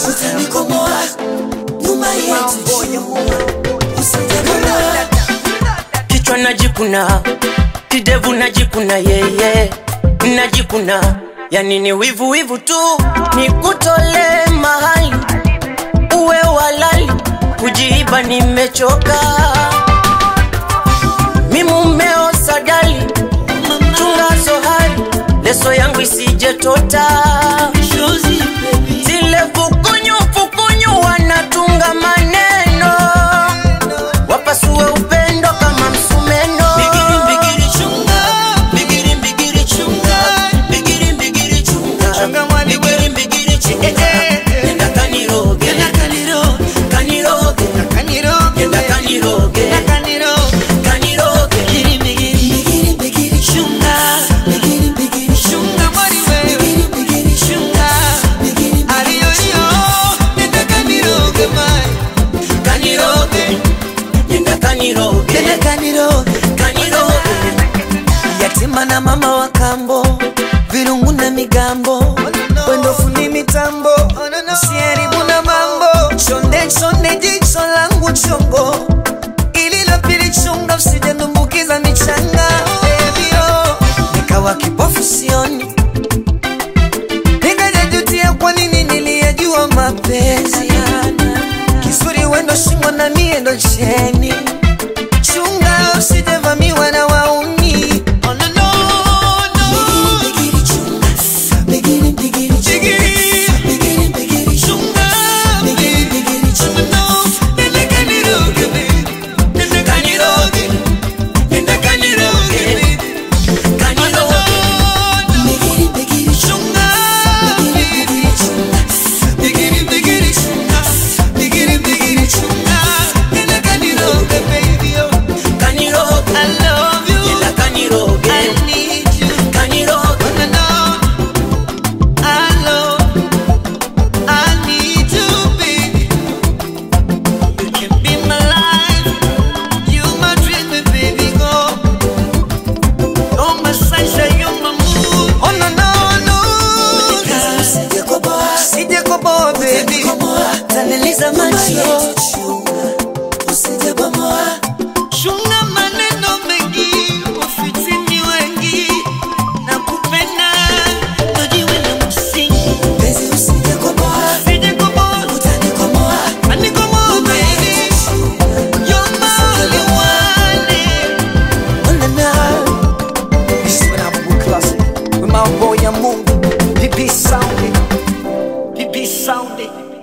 utanikomoa nyuma yetu usijakomoa kichwa najikuna kidevu najikuna yeye najikuna yani ni wivu wivu tu nikutole mahali uwe walali kujiiba nimechoka mimumeo sadali chunga zohari leso yangu isijetota zile fukunyu fukunyu wanatunga maneno wapasue upendo kama msumeno Bigiri, bigiri, chunga. Bigiri, bigiri, chunga. Bigiri, bigiri, chunga. Chunga mwali we. Bigiri, bigiri, chunga. Eh, eh, eh. Nenda kaniroge. Kaniroge. Nenda kaniroge. Kaniroge. Bigiri, bigiri, chunga. Bigiri, bigiri, chunga. Bigiri, bigiri, chunga. Bigiri, Kaniroge. Nenda kaniroge. Nenda kaniroge. Kaniroge. yatima na mama wa kambo virungu na migambo wendofu ni mitambo usiharibu na mambo chonde chonde jicho langu chongo ililopili chunga usijenumbukiza michanga Baby-o. nikawa kipofu sioni nikajajutia kwa nini niliyejua mapenzi kizuri wendo shimo na mie ndo cheni chunga usijevamiwa na wauni Oh, no, no, no. Chunga. No, nenda kaniroge, baby. Kaniroge. Nenda kaniroge. Kaniroge. Chunga, baby. Bigiri, bigiri, chunga. Bigiri, bigiri, chunga. Nenda kaniroge, baby, oh. Kaniroge. I love you. Nenda kaniroge. I need you. Kaniroge. No, no, I love, I need you, baby. You can be my life, you my dream, baby, go. You're my sunshine, you're my moon. Oh no, no, no. Usije koboa, baby. Taniliza macho. Chunga maneno mengi, wafitini wengi. Nakupenda, tujiwe na msingi. Usije koboa, anikomoa, baby. You're my only one. This is when I'm with classic with my boy Mungu. PP sounding, PP sounding.